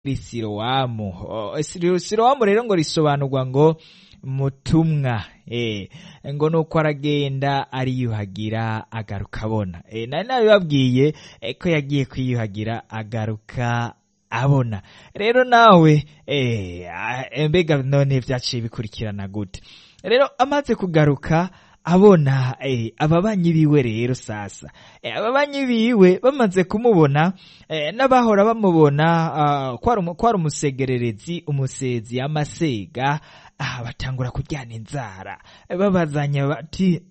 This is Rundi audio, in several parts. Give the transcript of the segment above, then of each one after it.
sirowamu O, Siro- sirowamu rero ngo risobanurwa ngo mutumwa eh ngo nuko aragenda ariyuhagira agaruka abona eh nari nabibabwiye eh, ko yagiye kwiyuhagira agaruka abona rero nawe eh ah, mbega none vyaciye bikurikirana gute rero amaze kugaruka abona eh, ababanyi biwe rero sasa eh, ababanyi biwe bamaze kumubona eh, n'abahora bamubona ah, kwari umu- kwari umusegererezi umusezi amasega ah, batangura kuryana inzara eh, babazanya bati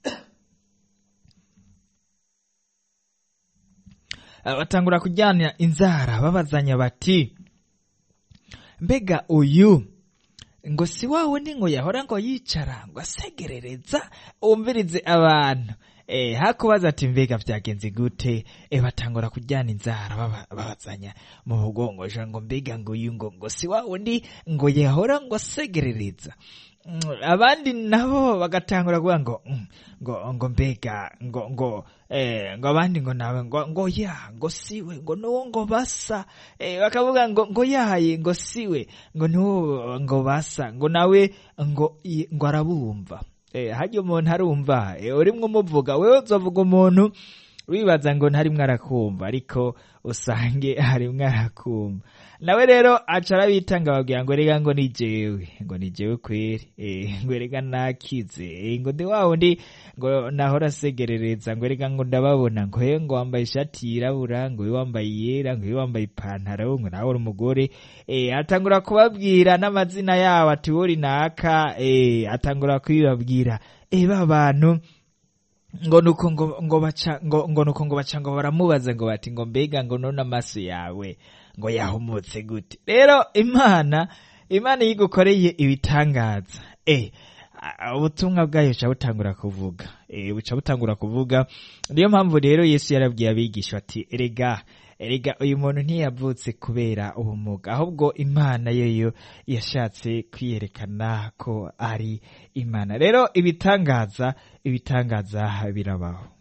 Ah, batangura kujyana inzara babazanya bati mbega uyu ngo si wa wundi ngo yahora ngo yicara ngo asegerereza wumvirize abantu eh hakubaza ati mbega vyagenze gute eh batangura kujyana inzara baba- babazanya mu bugongosha ngo mbega ngo uyu ngo ngo si wa wundi ngo yahora ngo asegerereza Mm, abandi nabo bagatangura kuvuga ngo mm, ngo ngo mbega ngo ngo eh ngo abandi ngo nawe ngo ngo ya ngo siwe ngo nuwo ngo basa eh bakavuga ngo ngo yaye ngo siwe ngo nuwo ngo basa ngo nawe ngo i- ngo arabumva eh hajya umuntu arumva eh urimwo umuvuga wewe uzovuga umuntu wibaza ngo ntarimwo arakumva ariko usange harimwo arakumva nawe rero aca arabitanga babwira ngo rega ngo ni jewe ngo ni jewe kweri eh, ngo rega nakize eh, ngo ndi wa wundi ngo nahora asegerereza ngo rega ngo ndababona ngo he ngo wambaye ishati yirabura ngo uyu wambaye iyera ngo uyu wambaye ipantaro ngo nawe uri umugore eh, atangura kubabwira n'amazina yabo ati wori naka eh, atangura kubibabwira eh, ba bantu ngo nuko ngo ngo baca ngo ngo nuko ngo baca ngo baramubaza ngo bati ngo mbega ngo none amaso yawe ngo yahumutse gute rero imana imana iyo igukoreye ibitangaza eh a- ubutumwa bwayo buca butangura kuvuga eh buca butangura kuvuga niyo mpamvu rero yesu yarabwiye abigisha ati erega erega uyu muntu ntiyavutse kubera ubumuga ahubwo imana yoyo yashatse kwiyerekana ko ari imana rero ibitangaza ibitangaza birabaho